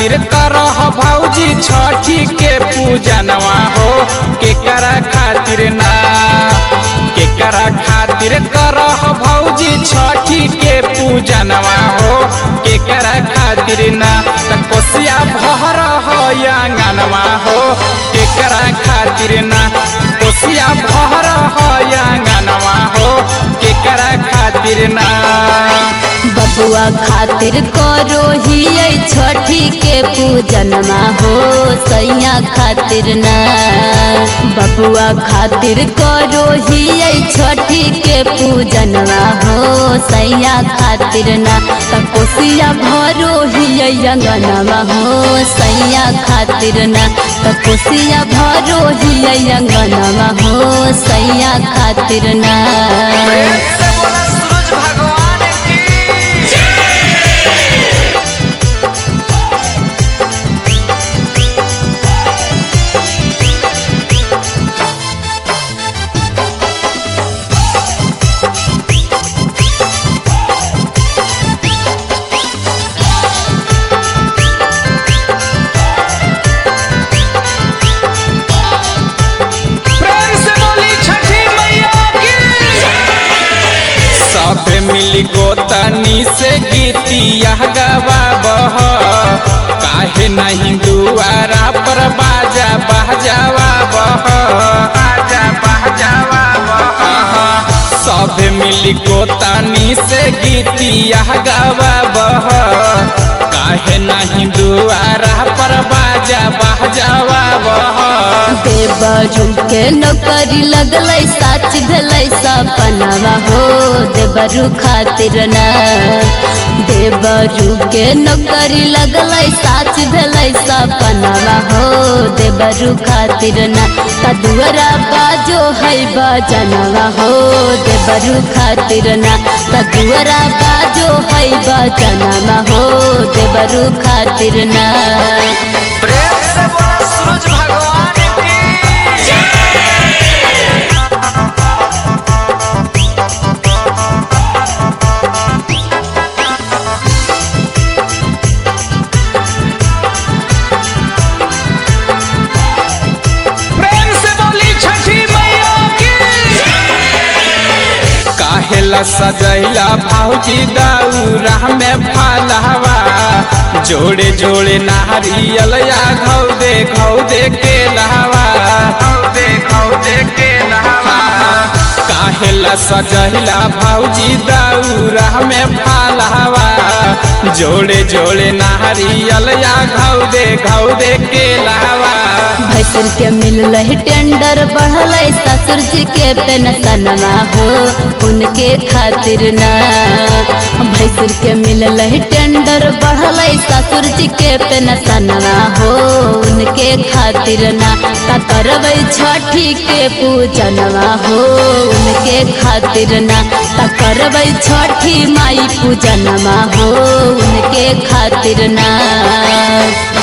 खातिर करह भौजी छठी के पूजनवा हो केकरा खातिर ना केकरा खातिर करह भौजी छठी के पूजनवा हो केकरा खातिर ना त कोसिया भर हो आंगनवा हो केकरा खातिर ना कोसिया भर हो आंगनवा हो केकरा खातिर ना बबुआ खातिर करो ही छठी के पूजनमा हो सैया खातिर ना बबुआ खातिर करो ही छठी के पूजनमा हो सैया खातिर ना त कोसिया भरो ही अंगनमा हो सैया खातिर ना त कोसिया भरो ही अंगनमा हो सैया खातिर ना से बोला सूरज भगवान की प्रेम से बोली छठी मैया की सब मिली गोतनी से गीतिया गवाबह काहे नहीं दुआरा पर बाजा बहजावा बह बाजा बहजावा बह सब मिली गोतनी से गीतिया गवाबह काहे नहीं दुआरा पर बाजा बहजावा बह देवरू के नौकरी लगलै साच भेलै सपनावा हो देवरू खातिर ना देवरू के नौकरी लगलै साच भेलै सपनावा हो देवरू खातिर ना कदुअरा बाजो है बजनवा हो देवरू खातिर ना कदुअरा बाजो है बजनवा हो देवरू खातिर ना प्रेम से बोला सूरज भगवान की प्रेम से बोली छठी मैया की काहेला सजैला भौजी दौरा में फलहवा जोड़े जोड़े नारियल या घौ दे घौ दे के लहवा घौ दे घौ दे के लहवा काहेला सजैला भौजी दौरा में फलहवा जोड़े जोड़े नारियल या घौ दे घौ दे के लहवा भैसुर के मिलल टेंडर बढ़ल ससुर जी के पेंशनवा हो उनके खातिर ना भैसुर के मिलल टेंडर बढ़ल ससुर जी के पेंशनवा हो उनके खातिर ना का करबै छठी के पूजनवा हो उनके खातिर ना का करबै छठी माई पूजनवा हो उनके खातिर ना